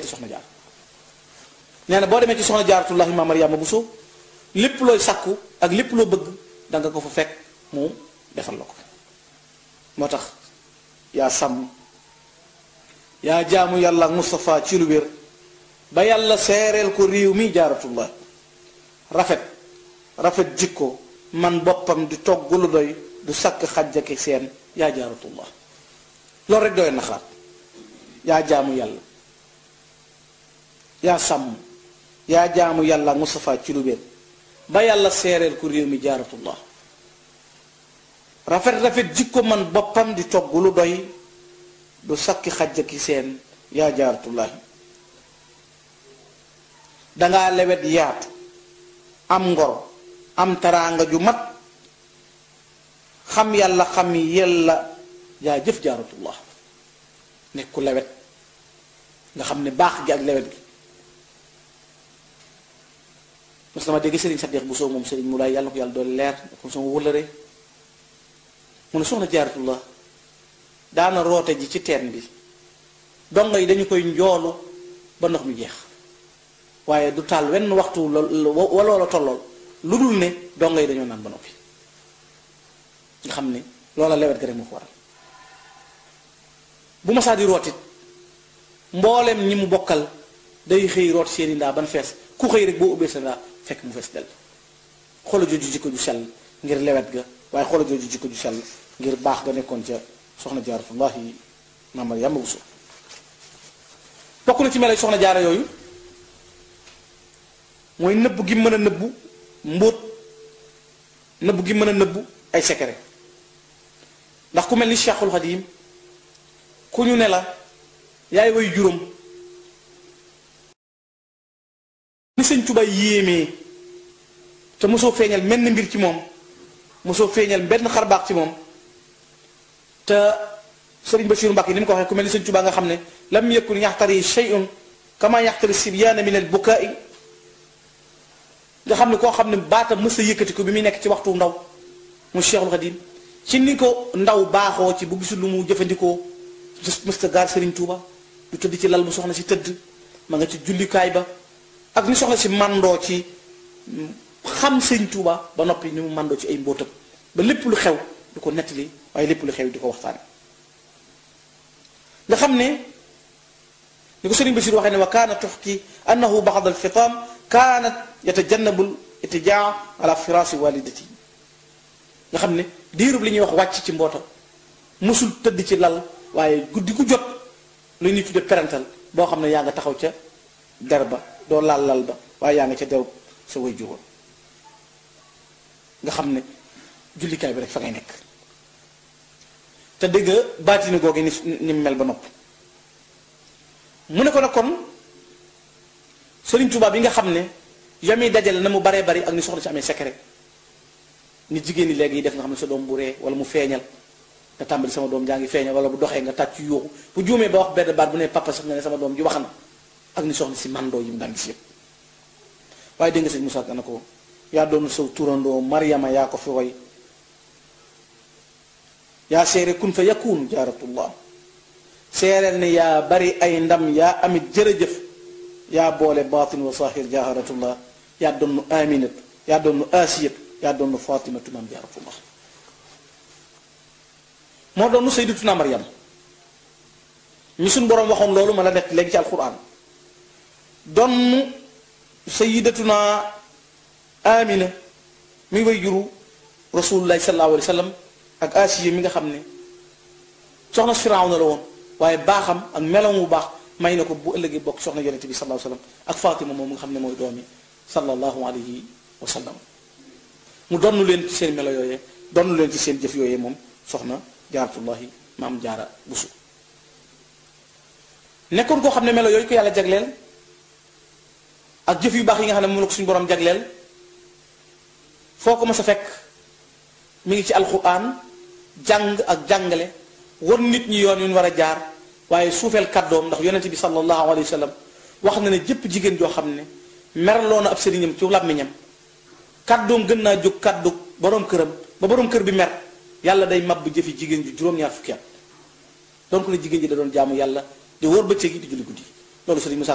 seeti soxna jaar nee na boo demee ci soxna jaaratullahi ma Mariama Bousso lépp looy sàkku ak lépp loo bëgg da nga ko fa fekk mu defal la ko moo tax yaa sàmm yaa jaamu yàlla ak Moustapha ci lu wér ba yàlla seereel ko réew mi jaaratullah rafet rafet jikko man boppam di togg lu doy du sakk xajjaki seen yaa jaaratullah loolu rek doy na xalaat yaa jaamu yàlla yaa sàmm yaa jaamu yàlla ak Moustapha ci lu wér ba yàlla seereel ko réew mi jaaratullah rafet rafet jikko man boppam di togg lu doy du sakki xajjaki seen yaa jaaratullahi dangaa lewet yaatu am ngor am taraanga ju mat xam yàlla xam yàlla yaa jëf jaaratullah nekk ku lewet nga xam ne baax gi ak lewet gi mos dama dégg sëriñ Saddeex bu soo moom sëriñ mu laay yàlla na ko yàlla doole leer comme sama wëllëre mu ne soxna jaaratullah daana roote ji ci teen bi dongo yi dañu koy njoolu ba ndox mi jeex waaye du taal wenn waxtu wa loola tollool lu dul ne dongo yi dañoo naan ba noppi nga xam ne loola lewet ga rek moo ko waral bu ma saa di rootit mboolem ñi mu bokkal day xëy root seeni ndaa ban fees ku xëy rek boo ubbee sa ndaa fekk mu fees del xoola jooju jikko ju sell ngir lewet ga waaye xoola jooju jikko ju sell ngir baax ga nekkoon ca soxna jaaratullahi maam Mariama Bousso bokk na ci melay soxna jaara yooyu mooy nëbb gi mën a nëbbu mbóot nëbb gi mën a nëbbu ay secret ndax ku mel ni Cheikhul Xadim ku ñu ne la yaay way juróom ni sëñ Tuubaa yéemee te mosoo feeñal menn mbir ci moom mosoo feeñal benn xarbaax ci moom te sëriñ Basiiru Mbàkke ni mu ko waxee ku mel ni sëñ Tuubaa nga xam ne lam yakun yaxtari shay'un kama yaxtari sibyaana min al bukaai nga xam ne koo xam ne baatam mës a yëkkati ko bi muy nekk ci waxtu ndaw mu Cheikhul Xadim ci ni ko ndaw baaxoo ci bu gisul lu mu jëfandikoo mës a gaar sëriñ Tuuba du tëdd ci lal bu soxna si tëdd ma nga ci jullikaay ba ak ni soxna si mandoo ci xam sëriñ Tuuba ba noppi ni mu mandoo ci ay mbóotam ba lépp lu xew du ko nettali waaye lépp lu xew di ko waxtaane nga xam ne ni ko sëriñ Basiir waxee ne wa kaana tuxki annahu baxad alfitaam kaanat yatajannabu itijaa ala firaasi walidati nga xam ne diirub li ñuy wax wàcc ci mbootam musul tëdd ci lal waaye guddi gu jot lu ñuy tudde parental boo xam ne yaa nga taxaw ca der ba doo laal lal ba waaye yaa nga ca deru sa way juróom nga xam ne jullikaay bi rek fa ngay nekk te dëgg baatini googu ni ni mel ba nopp mu ne ko nag kon Sëriñ Tuubaa bi nga xam ne yami dajale na mu baree bari ak ni soxna si amee secret ni jigéen ñi léegi yi def nga xam ne sa doom bu ree wala mu feeñal nga tàmbali sama doom jaa ngi feeñal wala bu doxee nga tàcc yuuxu bu juumee ba wax benn baat bu ne papa sax nga ne sama doom ji wax na ak ni soxna si mandoo yi mu daan gis yëpp waaye dégg nga sëñ Moussa na ko yaa doon saw turandoo Mariama yaa ko fi woy yaa seere kun fa yakun jaaratullah seereel ne yaa bari ay ndam yaa amit jërëjëf yaa boole baatin wa sahir jaaratullah yaa doon aminatu yaa doon asiyatu yaa doon fatimatu maam jaaratullah moo doon sayyidatuna Maryam mi suñ boroom waxoon loolu ma la nekk léegi ci alquran doon sayyidatuna amina mi way juru rasulullahi sallallahu alayhi wa sallam ak asiya mi nga xam ne soxna Firawna la woon waaye baaxam ak meloom bu baax may na ko bu ëllëgee bokk soxna yonente bi sallallahu alayhi wa sallam ak Fatima moom nga xam ne mooy doomi sallallahu alayhi wa sallam mu donnu leen ci seen melo yooyee donnu leen ci seen jëf yooyee moom soxna jaaratullahi maam jaara busu nekkoon koo xam ne melo yooyu ko yàlla jagleel ak jëf yu baax yi nga xam ne moom la ko suñu borom jagleel foo ko mas a fekk mi ngi ci alquran jàng ak jàngale war nit ñi yoon yu ñu war a jaar waaye suufeel kàddoom ndax yonente bi sallallahu alayhi wa sallam wax na ne jëpp jigéen joo xam ne merloo na ab sëriñam ci làmmiñam kàddoom gën naa jóg kàddu borom këram ba borom kër bi mer yàlla day mab jëfi jigéen ju juróom-ñaar fukki at donc ne jigéen ji da doon jaamu yàlla di wóor bëccëg yi di julli guddi loolu sëriñ Musaa